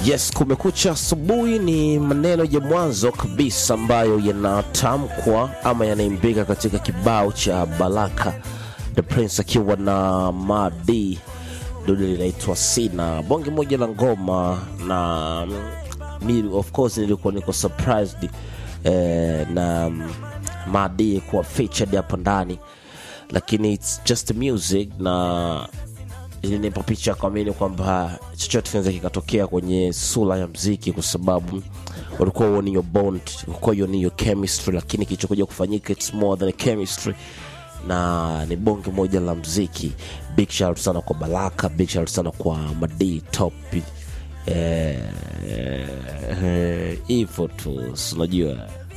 Yes, kumekucha asubuhi ni maneno ya mwanzo kabisa ambayo yanatamkwa ama yanaimbika katika kibao cha Baraka the Prince akiwa na Madi, dudu linaitwa Sina, bonge moja la ngoma na mi of course nilikuwa niko surprised eh, na mm, Madi kuwa featured hapo ndani, lakini it's just music na ilinipa picha kuamini kwamba chochote kinaweza kikatokea kwenye sura ya mziki, kwa sababu walikuwa huoni your bond, walikuwa huoni your chemistry, lakini kilichokuja kufanyika it's more than a chemistry na ni bonge moja la mziki. Big shout sana kwa Baraka, big shout sana kwa Madi Top eh, eh, hivyo tu, si unajua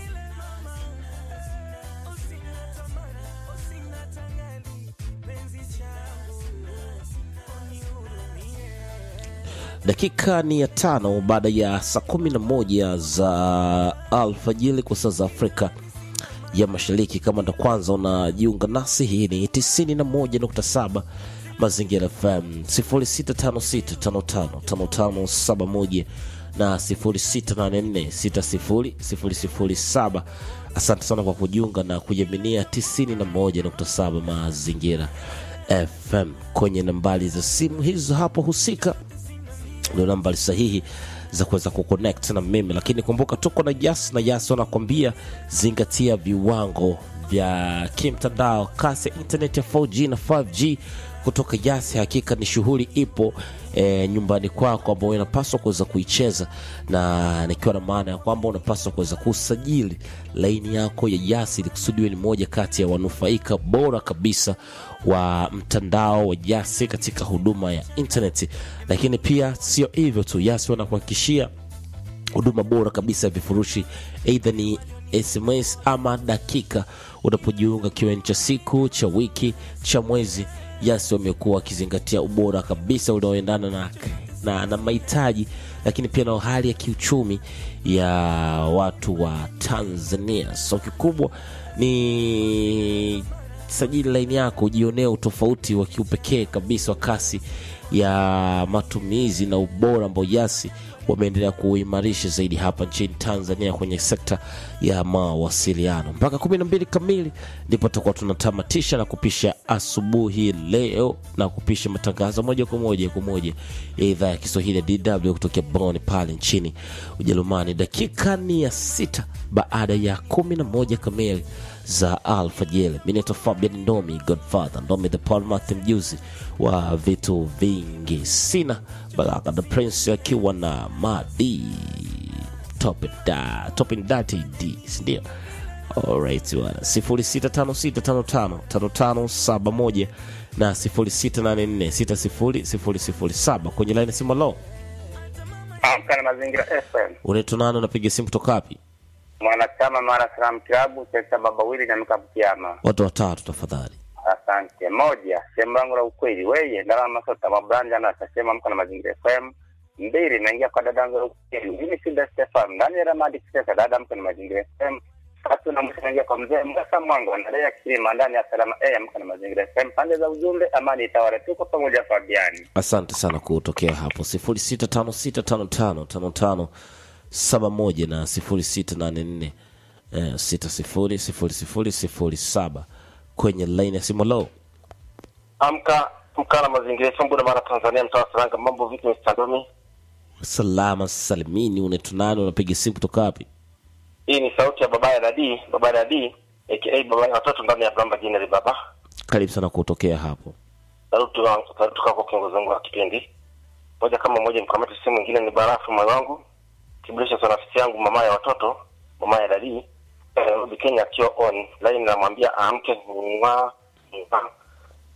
dakika ni ya tano baada ya saa kumi na moja za alfajiri kwa saa za Afrika ya Mashariki. Kama ndo kwanza unajiunga nasi, hii ni 91.7 Mazingira FM 0656555571 na 0684600007. Asante sana kwa kujiunga na kujaminia 91.7 Mazingira FM kwenye nambari za simu hizo hapo husika ndio nambari sahihi za kuweza kuconnect na mimi, lakini kumbuka tuko na Yas na Yas wanakwambia zingatia viwango vya kimtandao, kasi ya internet ya 4G na 5G kutoka Yas. Hakika ni shughuli ipo e, nyumbani kwako ambao unapaswa kuweza kuicheza, na nikiwa na maana ya kwamba unapaswa kuweza kusajili laini yako ya Yas ili kusudiwe ni moja kati ya wanufaika bora kabisa wa mtandao wa Yas katika huduma ya internet. Lakini pia sio hivyo tu, Yas wanakuhakikishia huduma bora kabisa ya vifurushi, aidha ni SMS ama dakika unapojiunga, kiweni cha siku, cha wiki, cha mwezi. Yas wamekuwa wakizingatia ubora kabisa unaoendana na, na, na mahitaji lakini pia na hali ya kiuchumi ya watu wa Tanzania. So kikubwa ni sajili laini yako, ujionee utofauti wa kiupekee kabisa wa kasi ya matumizi na ubora ambao Yasi wameendelea kuimarisha zaidi hapa nchini Tanzania kwenye sekta ya mawasiliano. Mpaka kumi na mbili kamili ndipo tutakuwa tunatamatisha na kupisha asubuhi leo na kupisha matangazo moja kwa moja kwa moja ya idhaa ya Kiswahili ya DW kutokea Bonn pale nchini Ujerumani. Dakika ni ya sita baada ya kumi na moja kamili za alfajiri. Mi naitwa Fabian Ndomi, Godfather Ndomi, the Paul Martin, mjuzi wa vitu vingi. Sina Baraka the Prince akiwa na Madi Top da Top in Dati D, sindio? Alright, bwana 0656555571 na 0684600007 kwenye line simu. Lo, Amka na Mazingira FM, unaitwa nani? Unapiga simu kutoka wapi? mwanachama Mara Salaam Klabu, sekta Babawili na Mkabutiama. Watu watatu tafadhali. Asante. Moja, sehemu langu la ukweli, weye ndala masota mabranja na tasema amka na Mazingira FM. Mbili, naingia kwa dada yangu la ukweli, mimi Sinda Stefan ndani ya Ramadi Kisesa, dada amka na Mazingira FM. Tatu na mwisho naingia kwa mzee Musa Mwango ndalea kilima ndani ya Salama eh, amka na Mazingira FM. Pande za ujumbe, amani itawale, tuko pamoja Fabiani. Asante sana kutokea hapo 0656555571 na 0684 eh, 600007 kwenye line ya simu. Lo, Amka mkana mazingira Sumbu na Mara Tanzania, mtaa wa Saranga. Mambo vipi Mr. Domi? salama salimini. Unaitwa nani? Unapiga simu kutoka wapi? Hii ni sauti ya baba ya Dadi, baba ya Dadi aka baba ya watoto ndani ya Bramba Jineri. Baba Karibu sana kutokea hapo. saluti wangu, saluti kwako kiongozi wangu wa kipindi moja kama moja. Mkamati simu mwingine ni Barafu moyo wangu kibulisha sana rafiki yangu mama ya watoto mama ya Dadi Nairobi Kenya, akiwa on line, namwambia aamke mwa mwa